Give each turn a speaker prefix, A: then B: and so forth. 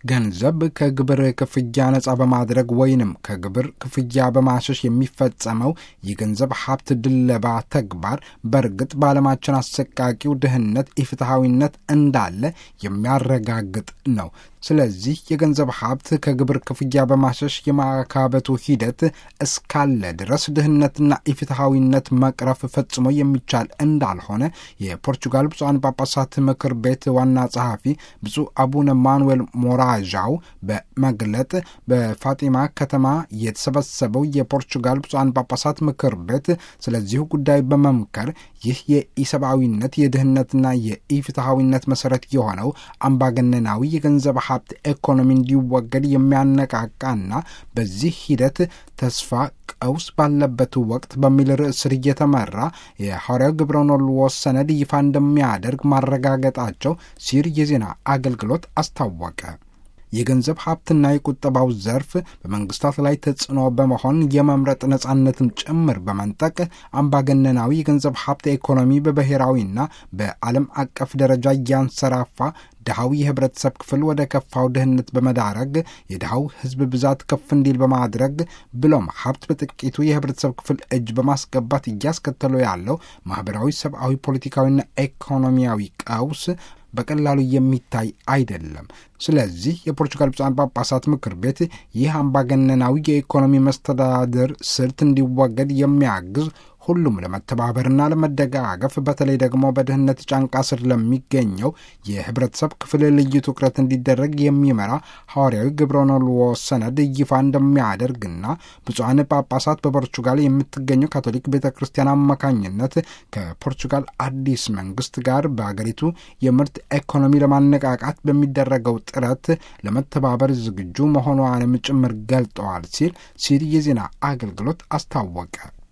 A: ገንዘብ ከግብር ክፍያ ነጻ በማድረግ ወይንም ከግብር ክፍያ በማሸሽ የሚፈጸመው የገንዘብ ሀብት ድለባ ተግባር በእርግጥ በዓለማችን አሰቃቂው ድህነት፣ ኢፍትሐዊነት እንዳለ የሚያረጋግጥ ነው። ስለዚህ የገንዘብ ሀብት ከግብር ክፍያ በማሸሽ የማካበቱ ሂደት እስካለ ድረስ ድህነትና ኢፍትሐዊነት መቅረፍ ፈጽሞ የሚቻል እንዳልሆነ የፖርቹጋል ብፁዓን ጳጳሳት ምክር ቤት ዋና ጸሐፊ ብፁዕ አቡነ ማኑዌል ሞራዣው በመግለጥ በፋጢማ ከተማ የተሰበሰበው የፖርቹጋል ብፁዓን ጳጳሳት ምክር ቤት ስለዚሁ ጉዳይ በመምከር ይህ የኢሰብአዊነት የድህነትና የኢፍትሐዊነት መሰረት የሆነው አምባገነናዊ የገንዘብ ሀብት ኢኮኖሚ እንዲወገድ የሚያነቃቃና በዚህ ሂደት ተስፋ ቀውስ ባለበት ወቅት በሚል ርዕስ ስር እየተመራ የሐዋርያው ግብረ ኖልዎ ሰነድ ይፋ እንደሚያደርግ ማረጋገጣቸው ሲር የዜና አገልግሎት አስታወቀ። የገንዘብ ሀብትና የቁጠባው ዘርፍ በመንግስታት ላይ ተጽዕኖ በመሆን የመምረጥ ነጻነትን ጭምር በመንጠቅ አምባገነናዊ የገንዘብ ሀብት ኢኮኖሚ በብሔራዊና በዓለም አቀፍ ደረጃ እያንሰራፋ ድሃው የህብረተሰብ ክፍል ወደ ከፋው ድህነት በመዳረግ የድሃው ህዝብ ብዛት ከፍ እንዲል በማድረግ ብሎም ሀብት በጥቂቱ የህብረተሰብ ክፍል እጅ በማስገባት እያስከተለው ያለው ማህበራዊ፣ ሰብአዊ፣ ፖለቲካዊና ኢኮኖሚያዊ ቀውስ በቀላሉ የሚታይ አይደለም። ስለዚህ የፖርቹጋል ብፁዓን ጳጳሳት ምክር ቤት ይህ አምባገነናዊ የኢኮኖሚ መስተዳድር ስልት እንዲወገድ የሚያግዝ ሁሉም ለመተባበርና ለመደጋገፍ በተለይ ደግሞ በድህነት ጫንቃ ስር ለሚገኘው የህብረተሰብ ክፍል ልዩ ትኩረት እንዲደረግ የሚመራ ሐዋርያዊ ግብረ ኖልዎ ሰነድ ይፋ እንደሚያደርግና ብፁዓን ጳጳሳት በፖርቹጋል የምትገኘው ካቶሊክ ቤተ ክርስቲያን አማካኝነት ከፖርቹጋል አዲስ መንግስት ጋር በአገሪቱ የምርት ኢኮኖሚ ለማነቃቃት በሚደረገው ጥረት ለመተባበር ዝግጁ መሆኗንም ጭምር ገልጠዋል ሲል ሲል የዜና አገልግሎት አስታወቀ።